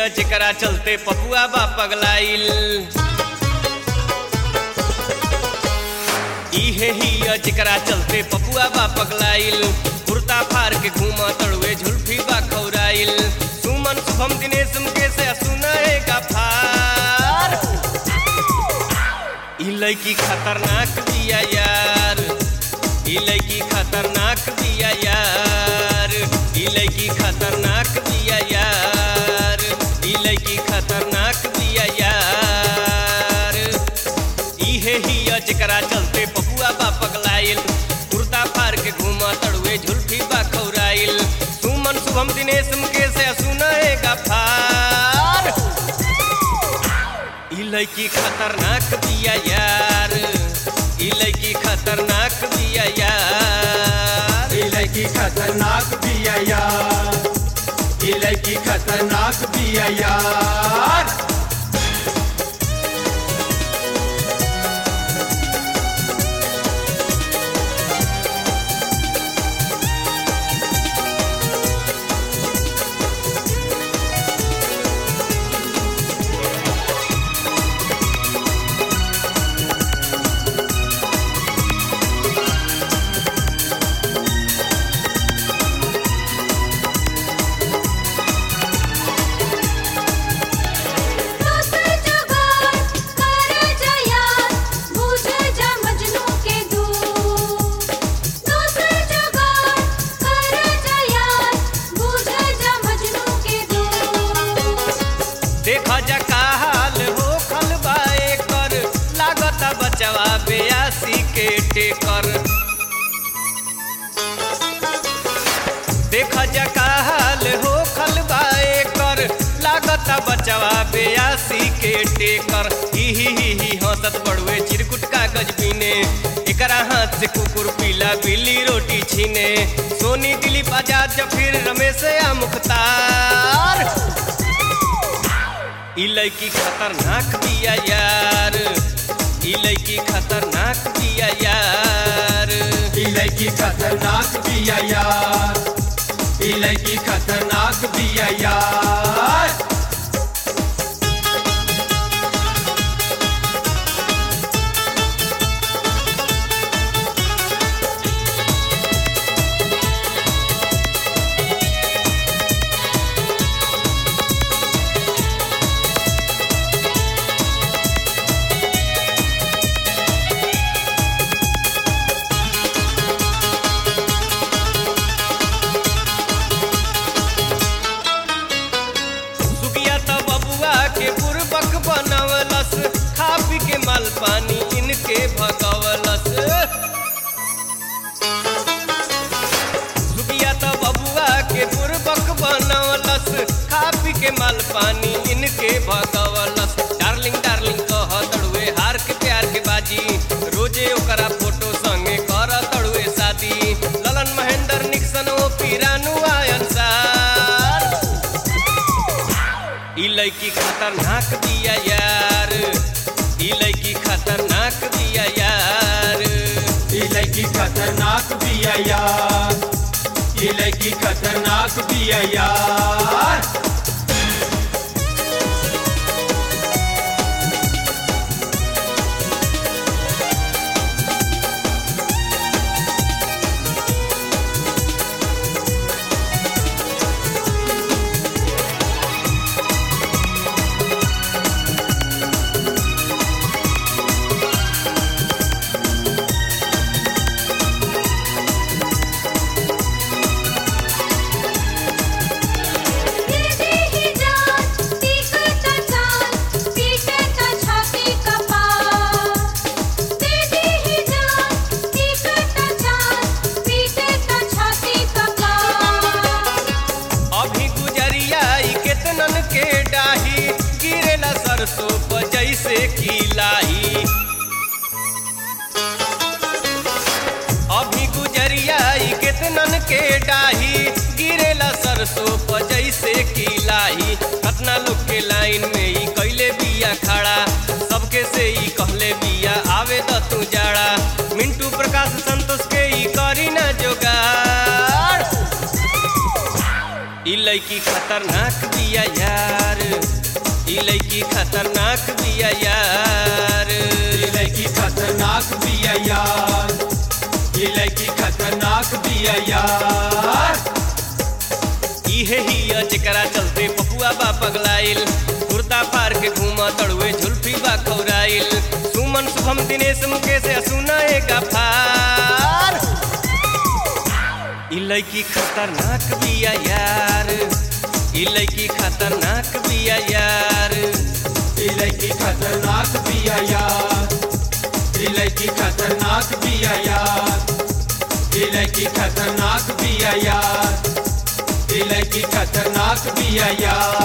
जेकरा चलते पपुआ बा पगलाइल इहे हिया जेकरा चलते पपुआ बा पगलाइल कुर्ता फार के घूमा तड़ुए झुल्फी बा खौराइल सुमन शुभम दिनेश मुकेश सुनाए फार ई लड़की खतरनाक बिया यार ई लड़की खतरनाक बिया यार ई लड़की खतरनाक बिया यार ई लड़की खतरनाक बिया यार इहे हिया जेकरा चलते पपुआ बा पगलाइल कुर्ता फार के घूमा तड़ुए झुल्फी बा खौराइल सुमन शुभम दिनेश मुकेश सुनाए फार ई लड़की खतरनाक बिया यार ई लड़की खतरनाक बिया यार ये लड़की खतरनाक बिया यार ये लड़की खतरनाक बिया यार दोसर जुगाड़ कर जया बुझ जा मजनू के दूर दोसर जुगाड़ कर जया बुझ जा मजनू के दूर देखा जा का हाल हो खल बाए कर लागत बचवा बेयासी के टेकर देखा जा का हाल हो खल बाए कर लागत बचवा बेयासी के टेकर ही ही ही ही हंसत बड़ुए चिरकुट कागज बीने एकरा हाथ से कुकुर पीला बिल्ली रोटी छीने सोनी दिलीप आजाद जफिर रमेश या मुख्तार ई लड़की खतरनाक बिया यार ई लड़की खतरनाक बिया यार ये लड़की खतरनाक बिया यार ये लड़की खतरनाक बिया यार सुगिया तो बबुआ के बुरबक बनवलस खा पी के माल पानी इनके भगवलस सुगिया तो बबुआ के बुरबक बनवलस खा पी के माल पानी इनके भगवलस डार्लिंग डार्लिंग कह तड़ुए हार के प्यार के बाजी रोजे ओकरा फोटो संगे कर तड़ुए शादी ललन महेंद्र निक्सन ओ पीरानु आयनसार ई लड़की खतरनाक बिया यार ई लड़की खतरनाक बिया यार ये लड़की खतरनाक बिया यार ये लड़की खतरनाक बिया यार दीदी ही जान तीखत चाल पीटे का छाती का पार दीदी ही जान तीखत चाल पीटे का छाती का पार अभी गुजरिया ई केतनन के डाही गिरेला सरसों पर जैसे की लाही अभी गुजरिया ई केतनन के डाही गिरेला सरसों पर जैसे की लाही कतना लोग के लाइन में ई कैले बिया खड़ा सबके से ई कहले बिया आवे द तू जाड़ा मिंटू प्रकाश संतोष के ई करी ना जोगाड़ ई लड़की खतरनाक बिया यार ई लड़की खतरनाक बिया यार ये लड़की खतरनाक बिया यार ये लड़की खतरनाक बिया यार इहे हिया जेकरा चलते पपुआ बा पगलाइल कुर्ता फार के घूमा तड़ुए झुल्फी बा खौराइल सुमन शुभम दिनेश मुकेश असुना एक फार ई लड़की खतरनाक बिया यार ई लड़की खतरनाक बिया यार ये लड़की खतरनाक बिया यार ये लड़की खतरनाक बिया यार ये लड़की खतरनाक बिया यार ये लड़की खतरनाक बिया यार